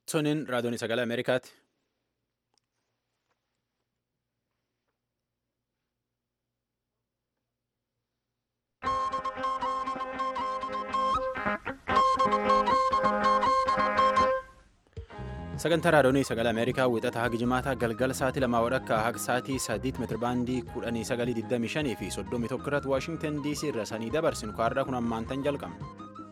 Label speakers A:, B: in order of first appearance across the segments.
A: Tuniin raadiyoon sagalee Ameerikaati. Sagantaa raadiyoonii sagalee Ameerikaa wixata haga jimaataa galgala sa'aatii lamaa wadhakka haga sa'aatii sadiitti meetirabaandii kudhanii sagalii digdamii shanii fi soddomii tokko irratti Waashingtan DC irra sanii dabarsinu kaarraa kun ammaantan jalqabna.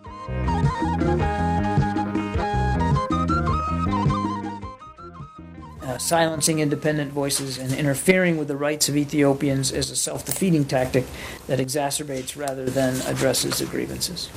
B: Uh, silencing independent voices and interfering with the rights of Ethiopians is a self defeating tactic that exacerbates rather than addresses the grievances.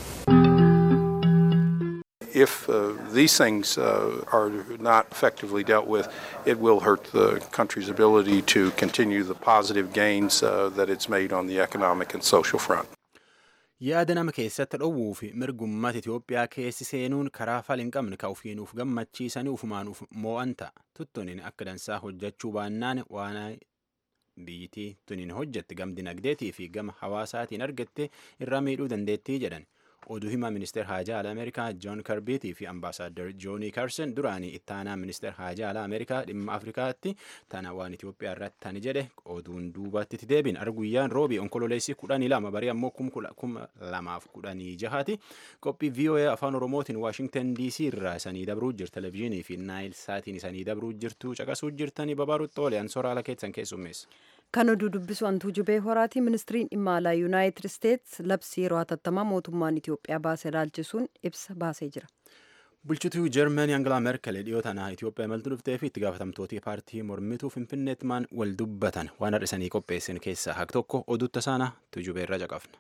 C: If uh, these things uh, are not effectively dealt with, it will hurt the country's ability to continue the positive gains uh, that it's made on the economic and social front.
A: Yaada nama keessatti dhowwuu fi mirgummaata Itoophiyaa keessi seenuun karaa fal hin qabne ka ufiinuuf gammachiisanii ufumaan mo'an ta'a. Tuttuniin akka dansaa hojjechuu baannaan waan biyyittii tuniin hojjette gam dinagdeetii fi gama hawaasaatiin argatte irra miidhuu dandeettii jedhan. oduu himaa ministeer haajaa alaa ameerikaa joon karbiitii fi ambaasaaddar joonii karsen duraanii ittaanaa ministeer haajaa alaa ameerikaa dhimma afrikaatti tana waan itiyoophiyaa irratti tani jedhe oduun duubatti itti deebiin arguyyaan roobii onkololeessii kudhanii lama barii ammoo kuma lamaaf kudhanii jahaati qophii voa afaan oromootiin waashingtan dc irraa isanii dabruu jirtu televezyiinii fi naayil saatiin isanii dabruu jirtu caqasuu jirtanii babaarutti oolan soraala keessan keessummeessa.
D: kan oduu dubbisu antuu jubee horaati ministiriin dhimma alaa yuunaayitid isteets labsii yeroo hatattamaa mootummaan itiyoophiyaa baasee ilaalchisuun ibsa baasee jira.
A: bulchituu jarmanii angalaa merkel dhiyoo tanaa itiyoophiyaa imaltuu dhuftee fi itti gaafatamtooti paartii mormituu finfinneetti maan wal dubbatan waan har'isanii qopheessan keessaa haq tokko oduu tasaana tujubee irra caqafna.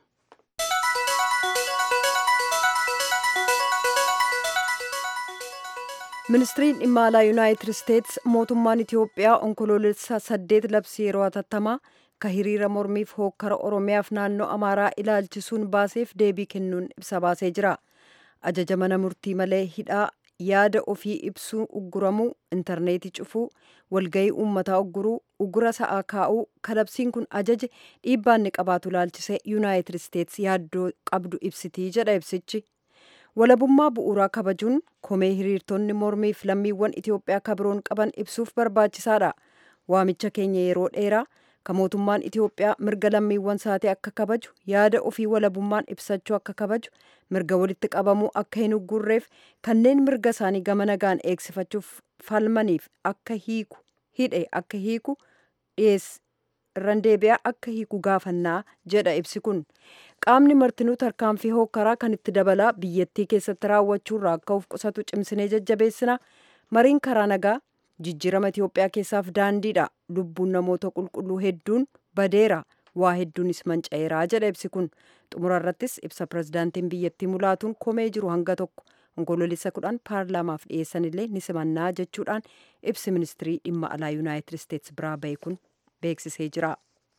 D: ministiriin dhimma alaa yuunaayitid isteets mootummaan itiyoophiyaa onkoloolessa saddeet labsii yeroo hatattamaa ka hiriira mormiif hookkara oromiyaaf naannoo amaaraa ilaalchisuun baaseef deebii kennuun ibsa baasee jira ajaja mana murtii malee hidhaa yaada ofii ibsuu ugguramuu intarneetii cufuu walgayii uummataa ugguruu uggura sa'aa kaa'uu kalabsiin kun ajaje dhiibbaan ni qabaatu ilaalchisee yuunaayitid isteets yaaddoo qabdu ibsitii jedha ibsichi. walabummaa bu'uuraa kabajuun komee hiriirtonni mormiif lammiiwwan itiyoophiyaa kabiroon qaban ibsuuf barbaachisaadha waamicha keenya yeroo dheeraa ka mootummaan itiyoophiyaa mirga lammiiwwan isaatii akka kabaju yaada ofii walabummaan ibsachuu akka kabaju mirga walitti qabamuu akka hin uggurreef kanneen mirga isaanii gama nagaan eegsifachuuf falmaniif akka hiiku hidhe akka hiiku dhiyeess irran deebi'aa akka hiiku gaafannaa jedha ibsi kun qaamni martinuu tarkaanfii hookkaraa kan itti dabalaa biyyattii keessatti raawwachuurraa akka of qusatu cimsinee jajjabeessina mariin karaa nagaa jijjiirama itiyoophiyaa keessaaf daandiidha lubbuun namoota qulqulluu hedduun badeera waa hedduunis manca'eeraa jedha ibsi kun xumura irrattis ibsa pirezidaantiin biyyattii mulaatuun komee jiru hanga tokko onkoloolessa kudhan paarlaamaaf dhiyeessan illee ni simannaa jechuudhaan ibsi ministirii dhimma alaa yuunaayitid isteets biraa ba'e kun beeksisee jira.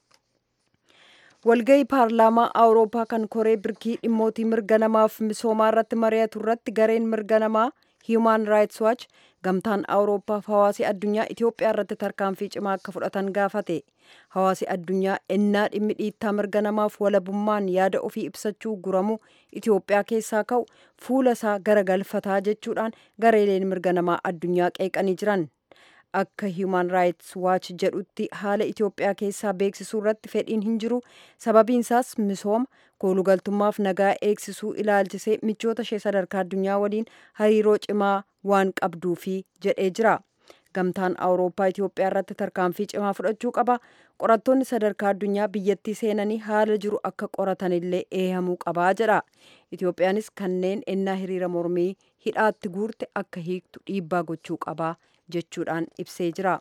D: walgayii paarlaamaa awurooppaa kan koree birkii dhimmootii mirga namaaf misoomaa irratti mari'atu irratti gareen mirga namaa hiiman raayits waach gamtaan awurooppaaf hawaasi addunyaa itiyoophiyaa irratti tarkaanfii cimaa akka fudhatan gaafate hawaasi addunyaa ennaa dhimmi dhiittaa mirga namaaf walabummaan yaada ofii ibsachuu guramu itiyoophiyaa keessaa ka'u fuula isaa garagalfataa jechuudhaan gareeleen mirga namaa addunyaa qeeqanii jiran akka hiiman raayits waach jedhutti haala itiyoophiyaa keessaa beeksisuu irratti fedhiin hin jiru sababiin isaas misooma koolugaltummaaf nagaa eegsisuu ilaalchisee michoota ishee sadarkaa addunyaa waliin hariiroo cimaa waan qabduufi jedhee jira gamtaan awurooppaa itiyoophiyaa irratti tarkaanfii cimaa fudhachuu qaba qorattoonni sadarkaa addunyaa biyyattii seenanii haala jiru akka qoratanillee eehamuu qabaa jedha itiyoophiyaanis kanneen ennaa hiriira mormii hidhaatti guurte akka hiiktu dhiibbaa gochuu qabaa jechuudhaan ibsee jira.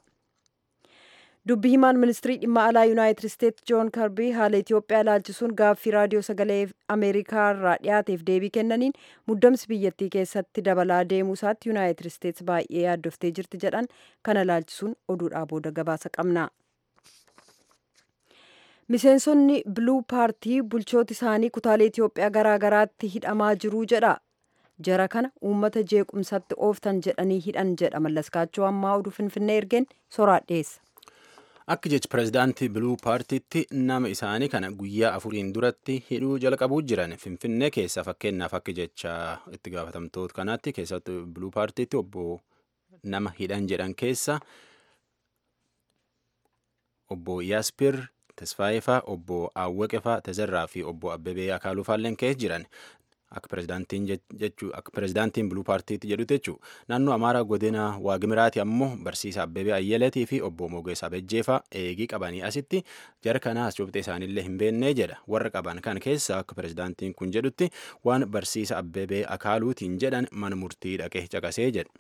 D: dubbi himaan ministirii dhimma alaa yuunaayitid isteets joon karbii haala itiyoophiyaa ilaalchisuun gaaffii raadiyoo sagalee ameerikaa irraa dhiyaateef deebii kennaniin muddamsi biyyattii keessatti dabalaa deemuu isaatti yuunaayitid isteets baay'ee yaaddoftee jirti jedhan kana ilaalchisuun oduudhaa booda gabaasa qabna. miseensonni biluu paartii bulchooti isaanii kutaalee itiyoophiyaa garaagaraatti hidhamaa jiruu jedha jara kana uummata jeequmsatti ooftan jedhanii hidhan jedha mallaskaachoo ammaa oduu finfinnee ergeen soraa dhiyeessa.
A: Akka jechi pirezidaantii biluu paartiitti nama isaanii kana guyyaa afuriin duratti hidhuu jalqabuu jiran finfinnee keessa fakkeenyaaf akka jecha itti gaafatamtoota kanaatti keessatti biluu paartiitti obbo nama hidhan jedhan keessa obbo Yaaspir Tasfaayefaa, obbo Awwaqefaa, Tazarraa fi obbo Abbebee Akaaluufaalleen keessa jiran. Akka pirezidaantiin jechuu akka pirezidaantiin buluu paartiitti jedhutti jechuudha. Naannoo Amaaraa godina Waagimiraati ammoo barsiisa Abbebee Ayyaleetii fi obbo Mogees Abejjeefaa eegii qabanii asitti jara kanaas cubxee isaaniillee hin beennee jedha. Warra qaban kan keessa akka pirezidaantiin kun jedhutti waan barsiisa Abbebee Akaaluutiin jedhan mana murtii dhaqee caqasee jedha.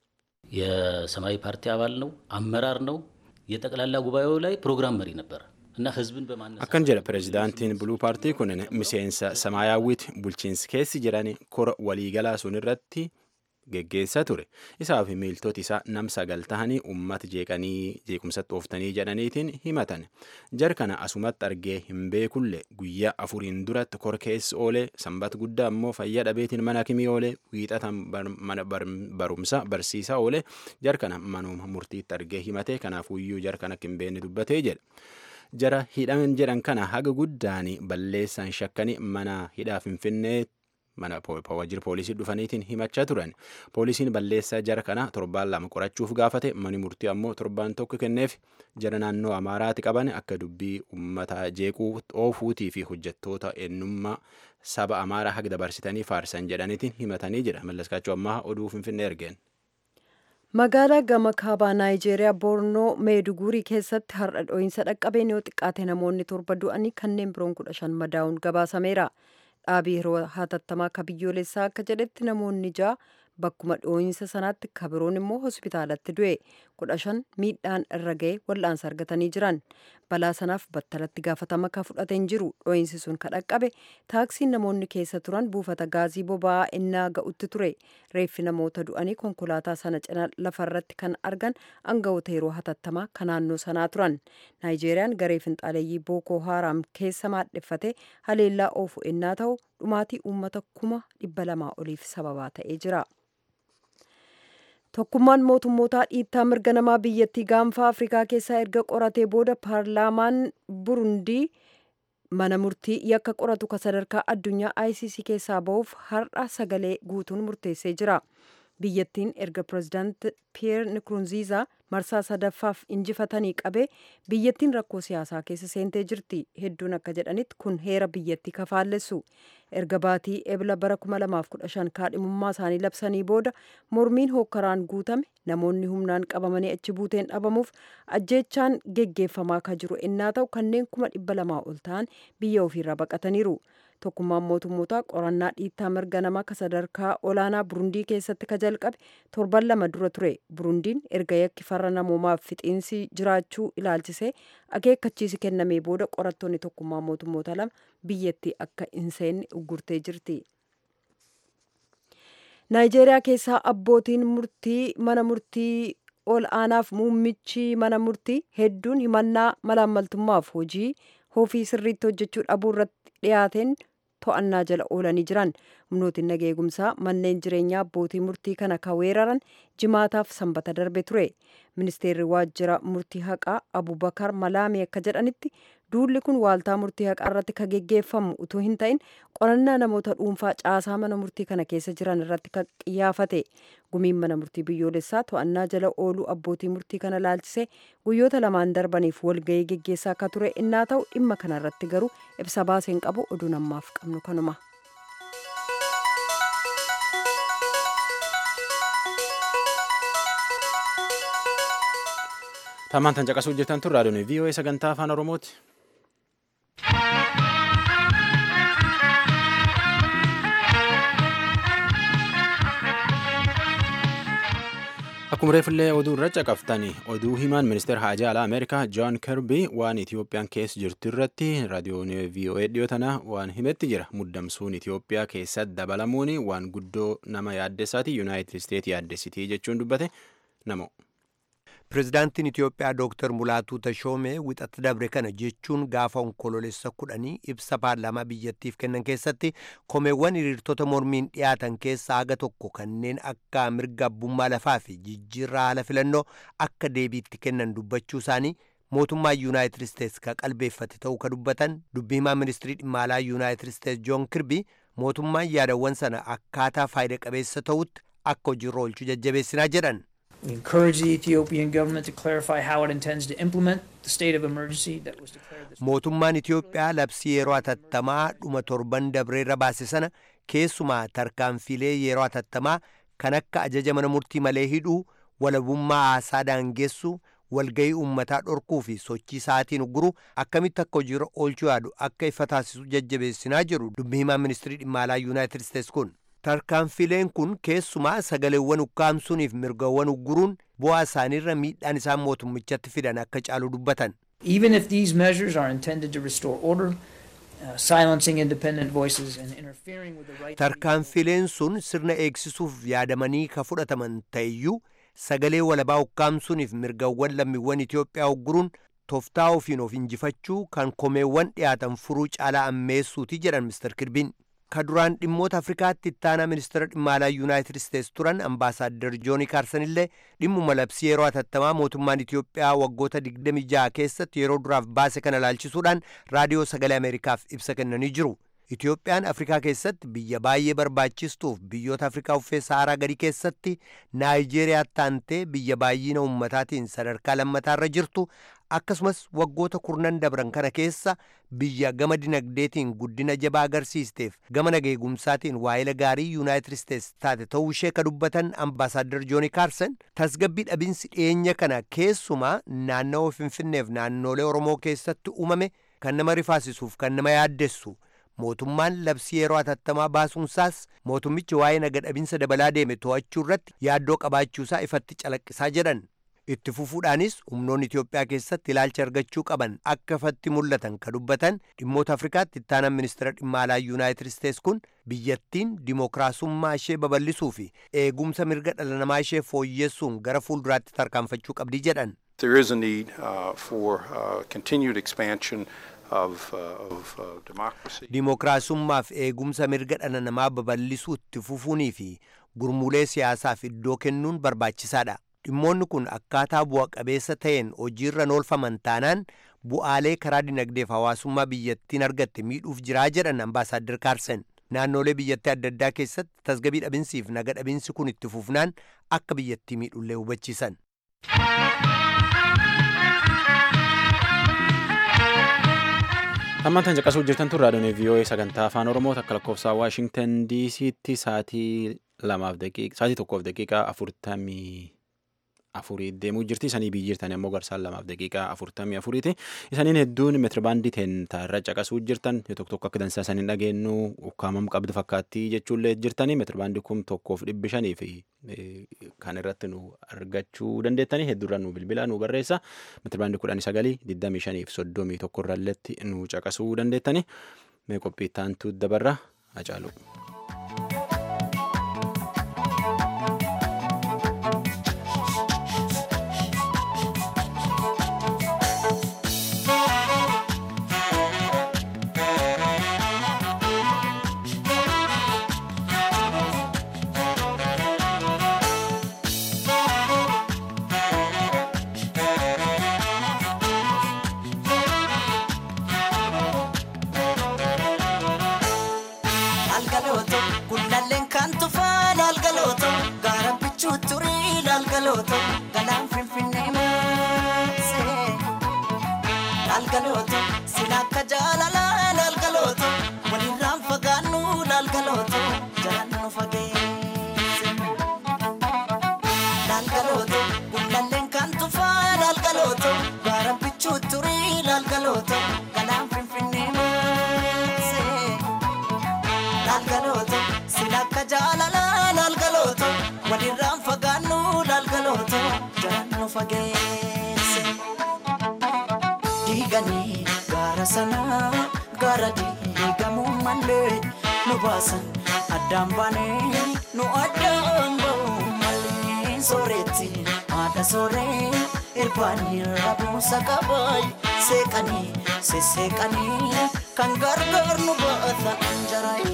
E: የሰማያዊ ፓርቲ አባል ነው፣ አመራር ነው። የጠቅላላ ጉባኤው ላይ ፕሮግራም መሪ ነበር እና ህዝብን በማነሳሳት
A: akkan jedha pirezidaantiin buluu paartii kun miseensa samaayaawwiiti bulchiinsi keessi jedhan kora waliigalaa sun irratti geggeessaa ture isaa fi miiltoti isaa nam sagal tahanii ummata jeeqanii jeequmsatti ooftanii jedhaniitiin himatan jar kana asumatti argee hin beekulle guyyaa afuriin duratti kor keessi oolee sanbata guddaa ammoo fayyaa dhabeetiin mana kimii oolee wiixatan mana barumsa barsiisaa oolee jar kana manuma murtiitti argee himatee kanaafuyyuu jar kana akka hin beekne dubbatee jedha. jara hidhan jedhan kana haga guddaan balleessaan shakkanii mana hidhaa finfinnee mana waajjira poolisii dhufaniitiin himachaa turan poolisiin balleessaa jara kana torbaan lama qorachuuf gaafate mani murtii ammoo torbaan tokko kenneef jara naannoo amaaraati qaban akka dubbii ummata jeequu oofuutii fi hojjettoota eenyummaa saba amaaraa haga dabarsitanii faarsan jedhaniitiin himatanii jira mallaskaachuu ammaa oduu finfinnee ergeen.
D: magaalaa gama kaabaa naayijeeriyaa boornoo meeduguurii keessatti har'a dho'iinsa dhaqqabeen yoo xiqqaate namoonni torba du'anii kanneen biroon kudha shan madaa'uun gabaasameera dhaabii yeroo hatattamaa akka biyyoolessaa akka jedhetti namoonni ja'a bakkuma dho'iinsa sanaatti kabiroon immoo hospitaalatti du'e kudha shan miidhaan irra ga'e wal'aansa argatanii jiran balaa sanaaf battalatti gaafatama ka fudhateen jiru dho'iinsi sun ka dhaqqabe taaksiin namoonni keessa turan buufata gaazii boba'aa innaa ga'utti ture reeffi namoota du'anii konkolaataa sana cina lafarratti kan argan aangawoota yeroo hatattamaa ka naannoo sanaa turan naayijeeriyaan garee finxaaleeyyii bookoo haaraam keessa maadheffate haleellaa oofu ennaa ta'u dhumaatii uummata kuma dhibba lamaa oliif sababaa ta'ee jira. tokkummaan mootummootaa dhiittaa mirga namaa biyyattii gaanfa afrikaa keessaa erga qoratee booda paarlaamaan burundii mana murtii yakka qoratu ka sadarkaa addunyaa icc keessaa ba'uuf har'a sagalee guutuun murteessee jira biyyattiin erga pirezidaant piyeer nikurunziizaa marsaa sadaffaaf injifatanii qabee biyyattiin rakkoo siyaasaa keessa seentee jirti hedduun akka jedhanitti kun heera biyyattii kafaallessu erga baatii ebla bara 2015 kaadhimummaa isaanii labsanii booda mormiin hookkaraan guutame namoonni humnaan qabamanii achi buuteen dhabamuuf ajjeechaan geggeeffamaa ka jiru ennaa ta'u kanneen kuma dhibba lamaa ol ta'an biyya ofiirraa baqataniiru tokkummaan mootummootaa qorannaa dhiittaa mirga namaa ka sadarkaa olaanaa burundii keessatti ka jalqabe torban lama dura ture burundiin erga yakki farra namoomaaf fixiinsi jiraachuu ilaalchisee akeekkachiisi kennamee booda qorattoonni tokkummaa mootummoota lama biyyattii akka hin seenne uggurtee jirti. naayijeeriyaa keessaa abbootiin murtii mana murtii ol aanaaf muummichi mana murtii hedduun himannaa malaammaltummaaf hojii hofii sirriitti hojjechuu dhabuu irratti dhiyaateen to'annaa jala oolanii jiran humnootiin nageegumsaa manneen jireenyaa abbootii murtii kana ka weeraran jimaataaf sanbata darbe ture ministeerri waajjira murtii haqaa abubakar malaamii akka jedhanitti duulli kun waaltaa murtii haqaa irratti ka geggeeffamu utuu hin ta'in qorannaa namoota dhuunfaa caasaa mana murtii kana keessa jiran irratti ka qiyyaafate gumiin mana murtii biyyoolessaa to'annaa jala ooluu abbootii murtii kana laalchisee guyyoota lamaan darbaniif walgahii geggeessaa akka ture innaa ta'u dhimma kana irratti garuu ibsa baaseen qabu oduu namaaf qabnu kanuma.
A: Tamaan tan caqasuu hojjetan tun raadiyoon VOA sagantaa afaan Oromooti. Akkuma reeffillee oduu irra caqaftani oduu himaan ministeera haajaa alaa Ameerikaa Joon Kirbii waan Itiyoophiyaan keessa jirtu irratti raadiyoon VOA dhiyoo tana waan himetti jira. Muddamsuun Itiyoophiyaa keessatti dabalamuun waan guddoo nama yaaddessaati Yuunaayitid Isteetii yaaddessitii jechuun dubbate namo.
F: Pireezidaantiin Itiyoophiyaa Dooktar Mulaatuu Tashoomee wixatti dabre kana jechuun gaafa onkoloolessa kudhanii ibsa paarlaamaa biyyattiif kennan keessatti komeewwan hiriirtota mormiin dhiyaatan keessaa haga tokko kanneen akka mirga abbummaa lafaa fi jijjiirraa haala filannoo akka deebiitti kennan dubbachuu isaanii mootummaa yuunaayitid isteets ka qalbeeffate ta'uu ka dubbatan dubbii himaa ministirii dhimma alaa yuunaayitid isteets joon kirbii mootummaan yaadawwan sana akkaataa faayida qabeessa ta'utti akka hojiirra oolchuu jajjabeessinaa jedhan.
B: We encourage the Ethiopian government to clarify how it intends to implement the state of emergency that was declared this
F: mootummaan Itoophiyaa labsii yeroo atattamaa dhuma torban dabreerra baase sana keessumaa tarkaanfilee yeroo atattamaa kan akka ajaja mana murtii malee hidhuu walabummaa haasaa daangeessuu walgayii uummataa dhorkuu fi sochii sa'aatiin ugguruu akkamitti akka hojiirra oolchuu yaadu akka ifa taasisu jajjabeessinaa jiru dubbi himaan ministirii dhimma alaa yuunaayitid isteets kun tarkaanfileen kun keessumaa sagaleewwan ukkaamsuuniif mirgawwan ugguruun bu'aa isaaniirra miidhaan isaan mootummichatti fidan akka caalu dubbatan
B: Even if these measures are intended to restore order, uh, silencing independent voices and interfering with the right to be
F: tarkaanfileen sun sirna eegsisuuf yaadamanii ka fudhataman ta'eyyuu sagalee walabaa ukkaamsuuniif mirgawwan lammiiwwan Itoophiyaa ugguruun tooftaa ofiin of injifachuu kan komeewwan dhiyaatan furuu caalaa ammeessuuti jedhan Mr. Kirbiin. Ka duraan dhimmoota Afrikaatti ittaanaa ministeera dhimma alaa Yuunaayitid Isteets turan ambaasaaddar Jooni Kaarsan illee dhimmuma labsii yeroo atattamaa mootummaan Itoophiyaa waggoota 26 keessatti yeroo duraaf baase kana ilaalchisuudhaan raadiyoo sagalee Ameerikaaf ibsa kennanii jiru. Itoophiyaan Afrikaa keessatti biyya baay'ee barbaachistuuf biyyoota Afrikaa uffee Saaraa gadii keessatti Naayijeeriyaa taantee biyya baay'ina ummataatiin sadarkaa lammataarra jirtu akkasumas waggoota kurnan dabran kana keessa biyya gama dinagdeetiin guddina jabaa agarsiisteef gama nageegumsaatiin waa'ila gaarii yuunaayitid isteets taate ta'uu ishee ka dubbatan ambaasaaddar jooni kaarsan tasgabbii dhabinsi dhiyeenya kana keessumaa naannawaa finfinneef naannolee oromoo keessatti uumame kan nama rifaasisuuf kan nama yaaddessu mootummaan labsii yeroo atattamaa baasuunsaas mootummichi waa'ee naga dhabinsa dabalaa deeme to'achuu irratti yaaddoo qabaachuusaa ifatti calaqqisaa jedhan itti fufuudhaanis humnoonni Itoophiyaa keessatti ilaalcha argachuu qaban akka ifatti mul'atan ka dubbatan dhimmoota Afrikaatti ittaanan ministeera dhimma alaa Yuunaayitid Isteets kun biyyattiin dimookiraasummaa ishee babal'isuu fi eegumsa mirga dhala namaa ishee fooyyessuun gara fuulduraatti tarkaanfachuu qabdi jedhan.
C: There is a need uh, for uh, continued expansion of, uh, of uh, democracy.
F: Dimookiraasummaaf eegumsa mirga dhala namaa babal'isuu itti fufuunii fi gurmuulee siyaasaaf iddoo kennuun barbaachisaadha. Dhimmoonni kun akkaataa bu'a qabeessa ta'een hojiirra oolfaman taanaan bu'aalee karaa dinagdeef hawaasummaa biyyattiin argatte miidhuuf jiraa jedhan ambaasaaddar Kaarsen. Naannolee biyyattii adda addaa keessatti tasgabbii dhabinsiif naga dhabinsi kun itti fufnaan akka biyyattii miidhullee hubachiisan.
A: Ammaan tan caqasuu jirtan tun raadiyoon VOA sagantaa afaan Oromoo takka lakkoofsa Waashingtan DC'tti sa'aatii lamaaf daqiiqa sa'aatii tokkoof daqiiqaa afurtamii afurii deemuu jirti. Isanii biyyi jirtan immoo garsaan lamaaf daqiiqaa afurtamii afuriiti. Isaniin hedduun meetirabaandii irra caqasuu jirtan yoo tokko tokko akka dansaa isaniin dhageenyu ukkaamam qabdu fakkaattii jechuullee jirtanii meetirabaandii kum tokkoof dhibbi shanii fi kan irratti nu argachuu dandeettanii hedduurra nu bilbila nu barreessa meetirabaandii kudhanii sagalii digdamii shanii fi soddomii tokko irralletti nu caqasuu dandeettanii mee qophii taantu dabarra hacaalu.
G: Algalooto gullalleen kan tufaan algalooto gaara bichuu turii algalooto galaan finfinnee maasee algalooto sin akka jaalalaan algalooto walirraan fagaannu algalooto jalaan nu fageesse algalooto gullalleen kan tufaan algalooto gaara bichuu turii algalooto galaan finfinnee maasee. lalgalooto silakka jaalalaa lalgalooto walirraan fagaannu lalgalooto jalaan nu fageesse diiganii gaara sanaa gaara diigamuu malee nu baasan addaan baanee nu addaan ba'uu malee sooretti haadha sooree irbaanii rabuusa qabaay seeqanii sesseeqanii kan gargaar nu baata anjaraayin.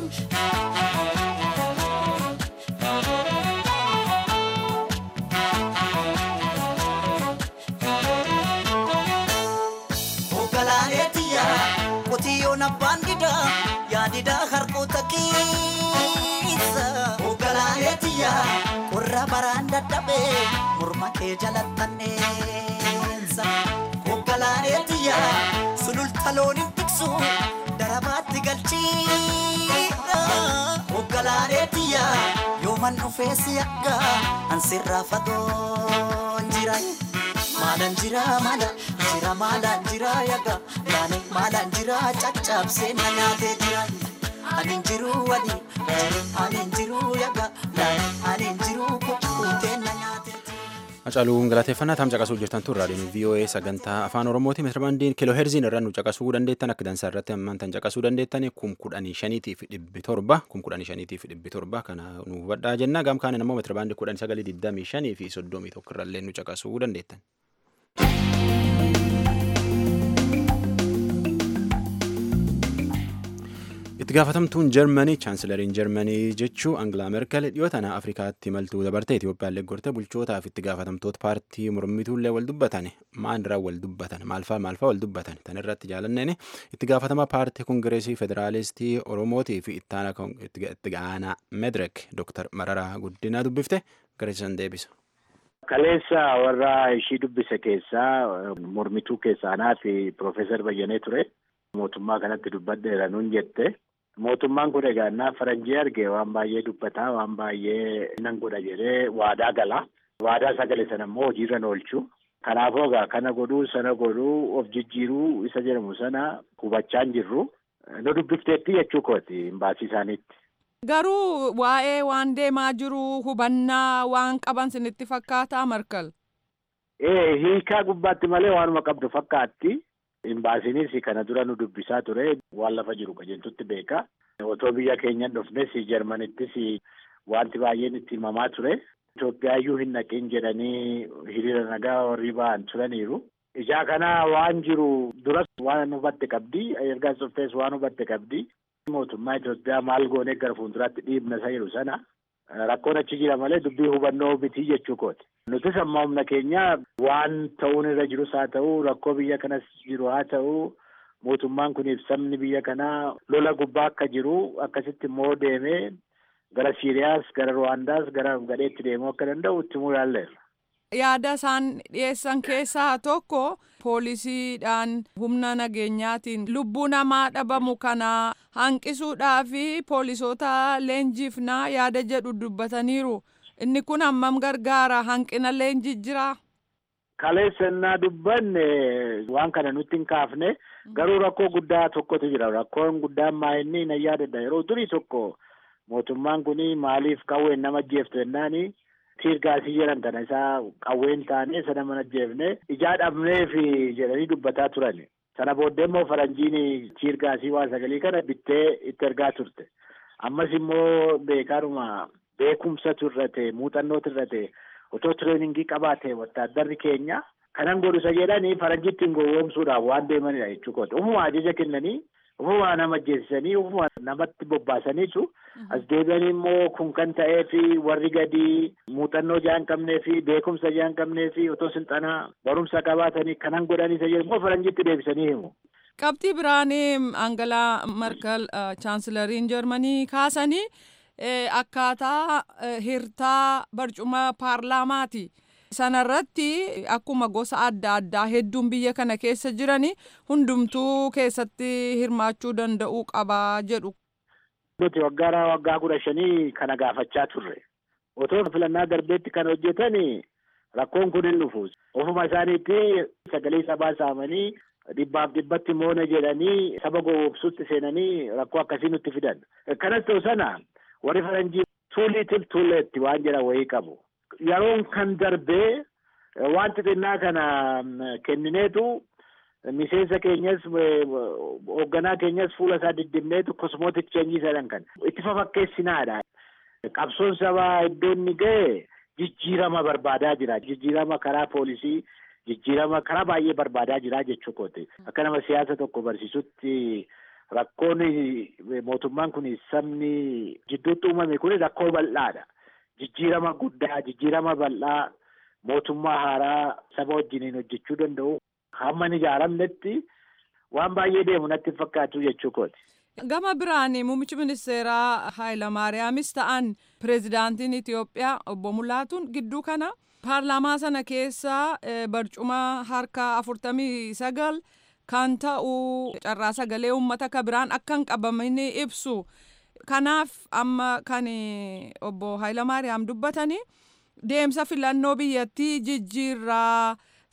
G: Hoogganaaneetiyya qotiyyoon abbaan didaa yaadidaa harkoota keessa. Hoogganaaneetiyya qorra baraan dadhabee morma kee jalattanneessa hogganaalee xiyya sululta looniin tiksu darabaatti galchiidha hogganaalee xiyya yooman dhufee si akka ansirraa fagoon jira. maalan jira maala jira maalan jira yaga yaani maalan jira caccabsee na nyaatee jira anin jiru wadi anin jiru yaga yaani anin jiru kukkutee na nyaatee
A: Hacaaluun galateeffannaa taam caqasuu jirtan tun raadiyoon VOA sagantaa afaan Oromooti meetirabaandiin kiiloo herziin irra nu caqasuu dandeettan akka dansaa irratti ammantan caqasuu dandeettan kum kudhanii shaniitiif dhibbi torba kum kudhanii shaniitiif dhibbi torba kana nu hubadhaa jenna gaam kaaniin ammoo meetirabaandii kudhanii sagalii digdamii shanii fi soddomii tokko irrallee nu caqasuu dandeettan. itti gaafatamtuun jarmanii chaansilariin jarmanii jechuu angilaa merkel dhiyoo tana afrikaatti imaltuu dabarte itiyoophiyaallee gorte bulchootaaf itti gaafatamtoota paartii mormituullee wal dubbatan maandirraa wal dubbatan maalfaa maalfaa wal dubbatan tan irratti jaalanneen itti gaafatama paartii kongireesii federaalistii oromootii fi itti aanaa medrek dooktar mararaa guddinaa dubbifte gareessan deebisa.
H: Kaleessa warra ishii dubbise keessaa mormituu keessaa anaa fi Piroofeesar Bayyanee ture. Mootummaa kanatti dubbadheera nuun jette. Mootummaan kun egaa innaa faranjii arge waan baay'ee dubbataa waan baay'ee nan godha jedhee waadaa gala. Waadaa sagale sana immoo hojiirra oolchu. Kanaafuu egaa kana godhuu sana godhuu of jijjiiruu isa jedhamu sana hubachaa hin jirru. Nu dubbifteetti jechuu kooti imbaasii isaaniitti.
I: Garuu waa'ee waan deemaa jiru hubannaa waan qaban sinitti fakkaataa markal.
H: Ee hiikaa gubbaatti malee waanuma qabdu fakkaatti. Imbaasiinis kana dura nu dubbisaa ture waan lafa jiru qajeeltutti beeka. Otoo biyya keenyan dhufnes Jarmanittis wanti baay'een itti himamaa ture. Itoophiyaayyuu hin naqin jedhanii hiriira nagaa warri ba'an turaniiru. Ijaa kana waan jiru duras waan hubatte qabdi. Erga dhuftees waan hubatte qabdi. Mootummaa Itoophiyaa maal goonee gara fuulduraatti dhiibna isa jiru sana. Rakkoon achi jira malee dubbii hubannoo miti jechuu kooti. Nutis amma humna keenya waan ta'uun irra jirus haa ta'u rakkoo biyya kanas jiru haa ta'u mootummaan kuniif sabni biyya kanaa lola gubbaa akka jiru akkasitti immoo deemee gara Siiriyaas gara Ruwaandaas gara gadheetti deemuu akka danda'u itti himuu yaalleerra.
I: Yaada isaan dhiyeessan keessaa tokko poolisiidhaan humna nageenyaatiin lubbuu namaa dhabamu kana hanqisuudhaa fi poolisoota leenjifnaa yaada jedhu dubbataniiru. Inni kun hammam gargaara hanqina leenjii jiraa?
H: Kaleessannaa dubbanne waan kana nutti hin kaafne garuu rakkoo guddaa tokkotu jira. Rakkoon guddaan maa'inni na yaadadha. Yeroo durii tokko mootummaan kun maaliif qawween nama ajjeeftu jennaani tiirgaasii jedhan kana isaa qawween taane sana mana ajjeefne ijaa dhabneef jedhanii dubbataa turan. Sana booddee immoo faranjiin tiirgaasii waa sagalii kana bittee itti ergaa turte. Ammas immoo beekaadhuma beekumsatu irra ta'e muuxannootu irra ta'e otoo tireeningii qabaate wattaaddarri keenya kanan godhu isa jedhanii faranjiitti hin gowwoomsuudhaaf waan deemanidha jechuudha. Ufuma ajaja kennanii ufuma nama ajjeesisanii ufuma namatti bobbaasaniitu as deebi'anii immoo kun kan ta'ee fi warri gadi muuxannoo jaa hin qabnee fi beekumsa jaa hin qabnee fi otoo silxanaa barumsa qabaatanii kanan godhanii isa jedhu immoo faranjiitti deebisanii himu.
I: Qabxii biraanii Angalaa Markal chaansilariin Jarmanii kaasanii akkaataa hirtaa barcuma paarlaamaati. Sanarratti akkuma gosa adda addaa hedduun biyya kana keessa jiranii hundumtuu keessatti hirmaachuu danda'uu qabaa jedhu.
H: Nuti waggaa waggaa kudha shanii kana gaafachaa turre. Otoo filannaa darbeetti kan hojjetan rakkoon kun hin dhufu. Ofuma isaaniitti sagalee sabaa saamanii dhibbaaf dhibbatti moona jedhanii saba gowwoomsuutti seenanii rakkoo akkasii nutti fidan. Kanas ta'u sana warri faranjii too little too late waan jedhan wayii qabu. Yeroon kan darbee waan xixinnaa kana kennineetu miseensa keenyas hoogganaa keenyas fuula isaa diddibneetu kosmootik cheenjii jedhan kan itti fafakkeessinaadha. Qabsoon sabaa iddoo inni ga'e jijjiirama barbaadaa jira. Jijjiirama karaa poolisii, jijjiirama karaa baay'ee barbaadaa jira jechuu kooti. Akka nama siyaasa tokko barsiisutti rakkoon mootummaan kun sabni jidduutti uumame kun rakkoo bal'aadha. Jijjiirama guddaa, jijjiirama bal'aa mootummaa haaraa saba wajjiniin hojjechuu danda'u hamma hin ijaaramnetti waan baay'ee deemu natti fakkaatu jechuu kooti.
I: Gama biraan muummichi ministeeraa Haayilamaariyaamis ta'an pireezidaantiin Itoophiyaa obbo Mulaatuun gidduu kana paarlaamaa sana keessa barcuma harka afurtamii sagal kan ta'u carraa sagalee uummata ka biraan akka hin qabamin ibsu kanaaf amma kan obbo Hayilamaariyaam dubbatanii deemsa filannoo biyyattii jijjiirraa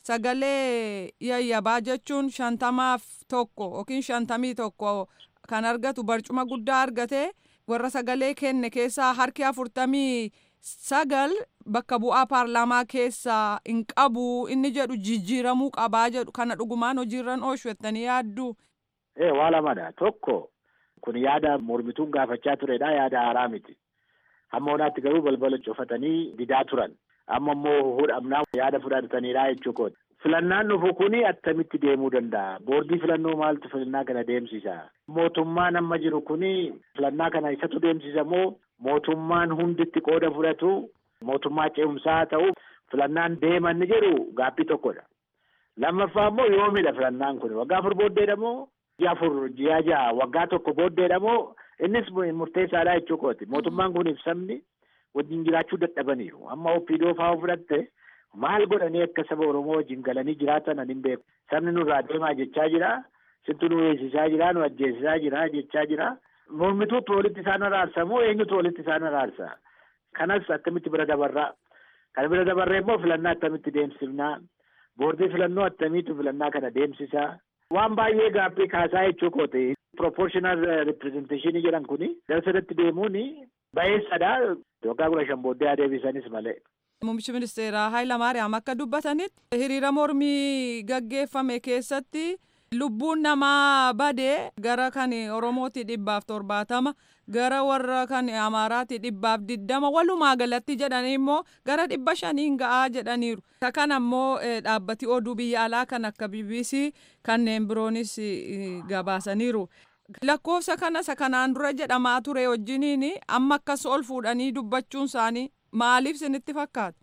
I: sagalee yayyabaa jechuun shantamaaf tokko yookiin shantamii tokko kan argatu barcuma guddaa argate warra sagalee kenne keessaa harki afurtamii sagal bakka bu'aa paarlaamaa keessaa hin qabu inni jedhu jijjiiramuu qabaa jedhu kana dhugumaan hojiirran oolchu jettanii yaaddu.
H: Ee waa lamadha tokko kun yaada mormituun gaafachaa turedha yaada haaraa miti. Hamma onaatti garuu balbala cufatanii didaa turan. Amma immoo hudhamnaa yaada fudhataniidha jechuudha. Filannaan dhufu kuni attamitti deemuu danda'a? Boordii filannoo maaltu filannaa kana deemsisa? Mootummaan amma jiru kuni filannaa kana isatu deemsisa moo mootummaan hunditti qooda fudhatu mootummaa ce'umsaa ta'u filannaan deeman ni jedhu gaaffii tokkodha. Lammaffaa immoo yoomidha filannaan kun waggaa afur booddeedha moo ji'a afur ji'a ja'a waggaa tokko booddeedha moo innis murteessaadha jechuudha. Mootummaan kun ibsamni wajjin jiraachuu dadhabaniiru. Amma opiidoo fa'aa fudhatte maal godhanii akka saba Oromoo wajjin galanii jiraatan ani hin beeku. Sabni nurraa deemaa jechaa jira. Sintu nu eegsisaa jira, nu ajjeesisaa jira jechaa jira. Mormituutu walitti isaan araarsa moo eenyutu walitti isaan araarsa? Kanas akkamitti bira dabarraa? Kan bira dabarree immoo filannaa akkamitti deemsifnaa? Boordii filannoo akkamiitu filannaa kana deemsisaa? Waan baay'ee gaaffii kaasaa jechuu kooti. Proportional representation jedhan kuni gara sadatti deemuun bayeessadha. Waggaa kudha shan booddee adeebisanis malee.
I: Muummichi ministeeraa Hayilamaariyaam akka dubbatanitti hiriira mormii gaggeeffame keessatti lubbuun namaa badee gara kan Oromooti dhibbaaf torbaatama gara warra kan Amaaraati dhibbaaf diddama walumaa galatti jedhanii immoo gara dhibba shaniin ga'aa jedhaniiru. Kana immoo dhaabbati oduu biyya alaa kan akka BBC kanneen biroonis gabaasaniiru. Lakkoofsa kana isa kanaan dura jedhamaa ture wajjiniin amma akkas ol fuudhanii dubbachuun isaanii maaliif isinitti fakkaata?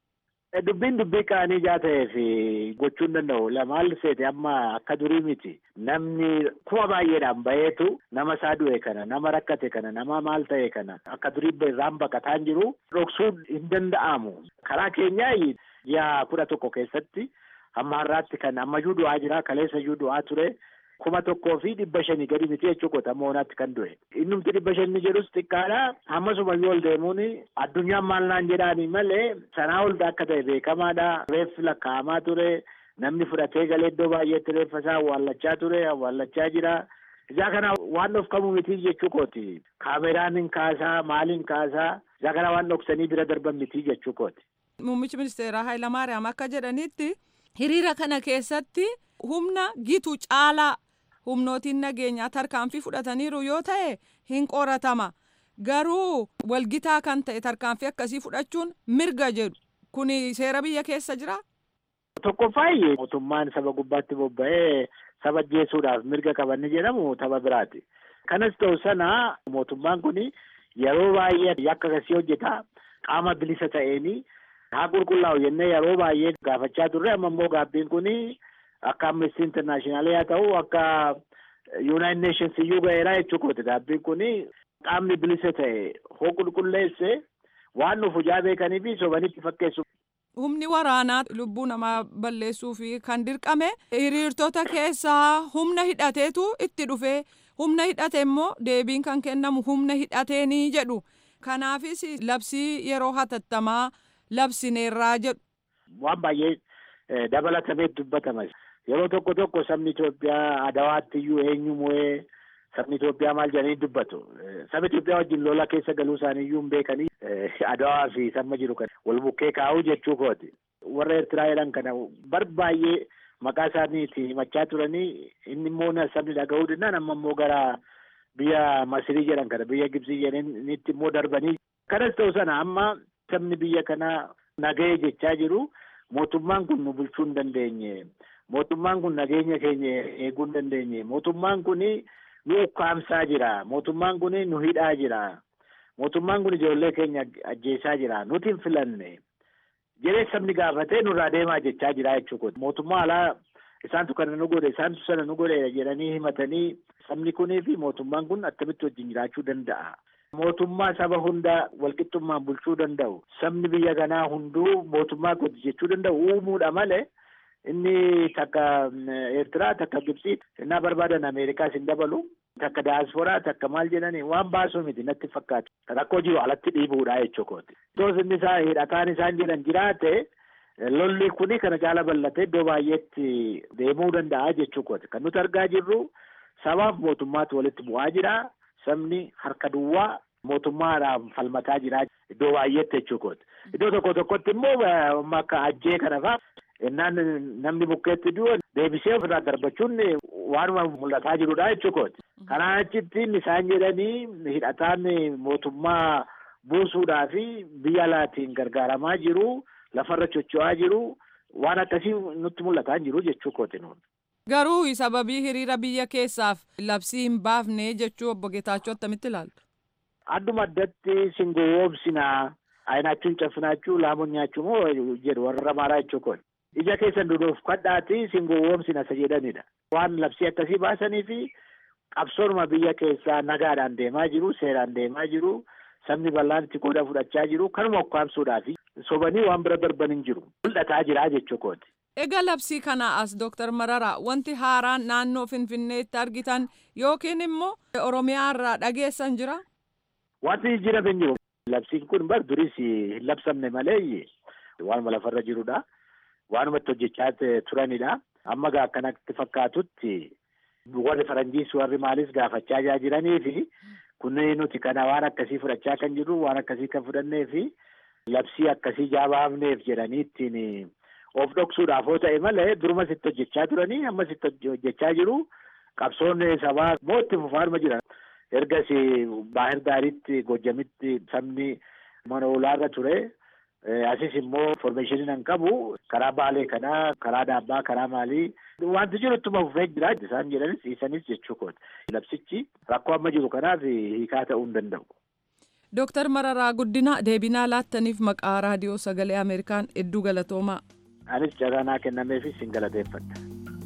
H: Dubbiin dubbii qaanii jaa ta'eef gochuu hin danda'u. Maal seete amma akka durii miti. Namni kuma baay'eedhaan baheetu nama isaa du'e kana, nama rakkate kana, nama maal ta'e kana akka durii irraan baqataan jiru dhoksuu hin danda'amu. Karaa keenyaa ji'a kudha tokko keessatti hamma har'aatti kan ammayyuu du'aa jira, kaleessayyuu du'aa ture. kuma tokkoo fi dhibba shanii gadi miti jechuudha amma onaatti kan du'e. Innumti dhibba shanii jedhus xiqqaadha. Ammasumayyuu ol deemuun addunyaan maal naan jedhaanii malee sanaa ol akka ta'e beekamaadha. Reeffi lakkaa'amaa ture. Namni fudhatee galee iddoo baay'eetti reeffa isaa awwaallachaa ture, awwaallachaa jira. Isaa kana waan dhokfamu miti jechuu kooti. Kaameraan hin kaasaa, maaliin kaasaa. Isaa kana waan dhoksanii bira darban miti jechuu kooti.
I: Muummichi ministeeraa Hayilamaariyaam akka jedhanitti hiriira kana keessatti humna gitu caalaa humnootiin nageenyaa tarkaanfii fudhataniiru yoo ta'e hin qoratama garuu walgitaa kan ta'e tarkaanfii akkasii fudhachuun mirga jedhu kuni seera biyya keessa jira.
H: Tokkoffaayyee mootummaan saba gubbaatti bobba'ee saba ajjeesuudhaaf mirga qabanni jedhamu tapha biraati. Kanas ta'u sana mootummaan kun yeroo baay'ee yakka akkasii hojjeta qaama bilisa ta'een haa qulqullaa'u jennee yeroo baay'ee gaafachaa turre amma immoo gaabbiin kun akka amnesty international haa ta'u akka united nations iyyuu ga'eera jechuudha gaabbiin kun qaamni bilisa ta'e hoo qulqulleesse waan nuuf hojaa beekanii fi sobanitti fakkeessu.
I: Humni waraanaa lubbuu namaa balleessuu fi kan dirqame hiriirtota keessaa humna hidhateetu itti dhufe humna hidhate immoo deebiin kan kennamu humna hidhateenii jedhu kanaafis labsii yeroo hatattamaa labsineerraa jedhu.
H: Waan baay'ee dabalatamee dubbatama. Yeroo tokko tokko sabni Itoophiyaa adawaatti iyyuu eenyu mo'ee sabni Itoophiyaa maal jedhanii dubbatu. Sabni Itoophiyaa wajjin lola keessa galuu isaanii iyyuu hin beekanii adawaa fi sabma jiru kan wal bukkee kaa'uu jechuu kooti. Warra Eertiraa jedhan kana bar baay'ee maqaa isaaniitti himachaa turanii inni immoo sabni dhaga'uu danda'an amma immoo gara biyya Masirii jedhan kana biyya Gibsii jedhanitti immoo darbanii. Kanas ta'u sana amma sabni biyya kanaa nagahee jechaa jiru mootummaan kun nu bulchuu hin dandeenye. Mootummaan kun nageenya keenya eeguu hin dandeenye. Mootummaan kun nu ukkaamsaa jira. Mootummaan kun nu hidhaa jira. Mootummaan kun ijoollee keenya ajjeesaa jira. Nuti hin filanne. Jedhee sabni gaafatee nurraa deemaa jechaa jira jechuudha. Mootummaa alaa isaantu kana nu godhe isaantu sana nu godhe jedhanii himatanii sabni kunii fi mootummaan kun akkamitti wajjin jiraachuu danda'a. mootummaa saba hunda walqixxummaan bulchuu danda'u sabni biyya kanaa hunduu mootummaa kooti jechuu danda'u uumuudha malee inni takka eertiraa takka gibsii innaa barbaadan ameerikaas hin dabalu takka daasporaa takka maal jedhanii waan baasuu miti natti fakkaatu rakkoo jiru alatti dhiibuudha jechuu kooti. Iddoo inni isaa hidhataan isaan jedhan jiraate lolli kuni kana caala bal'ate iddoo baay'eetti deemuu danda'a jechuu kooti. Kan nuti argaa jirru sabaaf mootummaatu walitti bu'aa jira. Sabni harka duwwaa mootummaadhaan falmataa jira iddoo baay'eetti jechuu kooti. Iddoo tokko tokkotti immoo akka ajjee kana fa'aa innaan namni bukkeetti du'u deebisee ofirraa darbachuun waanuma mul'ataa jirudha jechuu kooti. Kanaa achitti isaan jedhanii hidhataan mootummaa buusuudhaa fi biyya alaatiin gargaaramaa jiru lafarra chocho'aa jiru waan akkasii nutti mul'ataa jiru jechuu kooti nuun.
I: Garuu sababii hiriira biyya keessaaf labsii hin baafne jechuu obbo Geetaachoo attamitti ilaaltu?
H: Adduma addatti singowwoomsinaa ayinaachuun caffinaachuu laamuun nyaachuu moo jedhu warra maaraa jechuu kooti. Ija keessan duduuf kadhaati singowwoomsina isa jedhanidha. Waan labsii akkasii baasanii fi qabsoonuma biyya keessaa nagaadhaan deemaa jiru seeraan deemaa jiru sabni bal'aan itti qooda fudhachaa jiru kanuma ukkaamsuudhaaf sobanii waan bira darban hin jiru mul'ataa jira jechuu kooti.
I: Egaa labsii kana as Dooktar Mararaa wanti haaraan naannoo Finfinneetti argitan yookiin immoo Oromiyaa irraa dhageessan jira?
H: Wanti jijjiirame hin jiru. Labsiin kun bar duris hin labsamne malee waanuma lafarra jirudha. Waanuma itti hojjechaa turanidha. Amma gaa akkanatti fakkaatutti warri faranjiis warri maalis gaafachaa jiranii fi kunneen nuti kana waan akkasii fudhachaa kan jirru waan akkasii kan fudhannee fi labsii akkasii jaabaafneef jedhanii ittiin of dhoksuudhaaf yoo ta'e malee duruma sitti hojjechaa turanii amma sitti hojjechaa jiru qabsoon sabaa moo itti fufaanuma jiran ergas baahir daaritti gojjamitti sabni mana olaarra ture asis immoo informeeshiniin hin qabu karaa baalee kanaa karaa daabbaa karaa maalii wanti jiru ittuma fufee jira isaan jedhanis dhiisanis jechuu kooti labsichi rakkoo amma jiru kanaaf hiikaa ta'uu hin danda'u.
I: Dooktar Mararaa Guddina deebinaa laattaniif maqaa raadiyoo sagalee Ameerikaan hedduu galatoomaa.
H: Anis carraa naa kennameefis sin galateeffadha.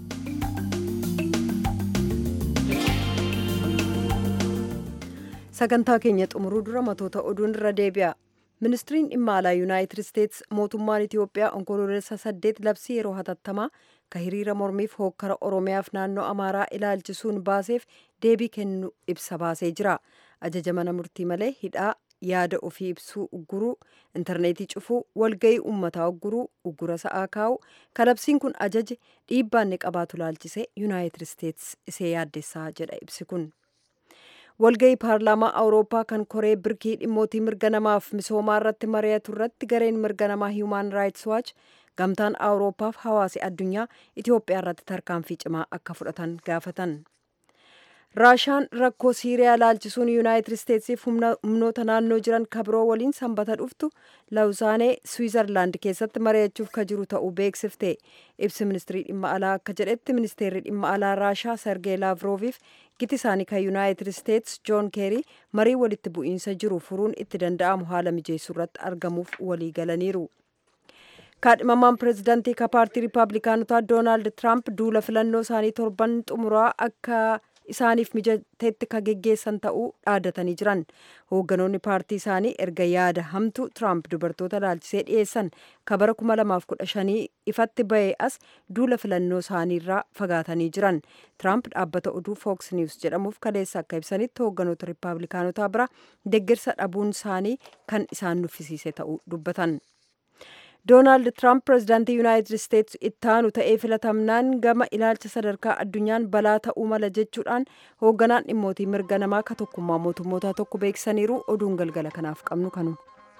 D: Sagantaa keenya xumuruu dura matoota oduun irra deebi'a. Ministiriin dhimma alaa Yuunaayitid Isteets mootummaan Itoophiyaa onkoloolessa saddeet labsii yeroo hatattamaa ka hiriira mormiif hookkara Oromiyaaf naannoo Amaaraa ilaalchisuun baaseef deebii kennu ibsa baasee jira. Ajaja mana murtii malee hidhaa yaada ofii ibsuu ugguruu intarneetii cufuu walga'ii uummataa ugguruu uggura sa'aa kaa'u kalabsiin kun ajaje dhiibbaanni qabaatu laalchisee yuunaayitid isteets isee yaaddessaa jedha ibsi kun walga'ii paarlaamaa awurooppaa kan koree birkii dhimmootii mirga namaaf misoomaa irratti mari'atu irratti gareen mirga namaa hiimaan raayits waach gamtaan awurooppaaf hawaasi addunyaa itiyoophiyaa irratti tarkaanfii cimaa akka fudhatan gaafatan raashaan rakkoo siiriyaa laalchisuun yuunaayitid isteetsiif humnoota naannoo jiran kabiroo waliin sanbata dhuftu lawuzaanee swiizerlaand keessatti mari'achuuf ka jiru ta'uu beeksifte ibsi ministirii dhimma alaa akka jedhetti ministeerri dhimma alaa raashaa sergee laavrooviif giti isaanii kan yuunaayitid isteets joon keerii marii walitti bu'iinsa jiru furuun itti danda'amu haala mijeessuu irratti argamuuf walii galaniiru. kaadhimamaan pireezidantii ka paartii riippaabilikaanotaa doonaald tiraamp duula filannoo isaanii torban xumuraa akka isaaniif mijateetti ka geggeessan ta'uu dhaadatanii jiran hoogganoonni paartii isaanii erga yaada hamtuu tiraamp dubartoota laalchisee dhiyeessan ka bara 2015 ifatti ba'ee as duula filannoo isaaniirraa fagaatanii jiran tiraamp dhaabbata oduu fooks niws jedhamuuf kaleessa akka ibsanitti hoogganoota riippaabilikaanotaa bira deeggarsa dhabuun isaanii kan isaan nuffisiise ta'uu dubbatan. doonaald tiraamp pireezidaantii yuunaayitid isteets ittaanu ta'ee filatamnaan gama ilaalcha sadarkaa addunyaan balaa ta'uu mala jechuudhaan hoogganaan dhimmootii mirga namaa ka tokkummaa mootummootaa tokko beeksisaniiru oduun galgala kanaaf qabnu kanu.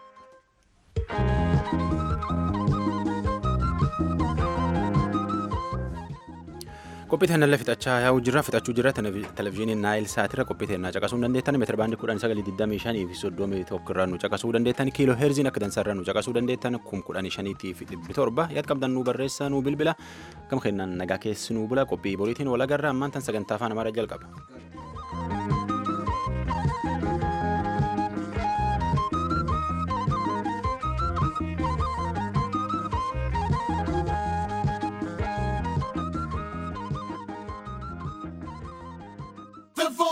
A: qophii teennallee fixachaa yaa'u jirra fixachuu jirra televizyiiniin naayil saatirra qophii teennaa caqasuu dandeettan meetira baandii kudhan sagalii digdamii shanii fi soddomii tokko irraa nu caqasuu dandeettan kiiloo heerziin akka dansaarra nu caqasuu dandeettan kum kudhanii shaniitii fi dhibbi torba yaad qabdan nu barreessa nu bilbila gama kennaan nagaa keessi nu bula qophii boriitiin wal agarra ammaan tan sagantaa afaan amaaraa jalqaba.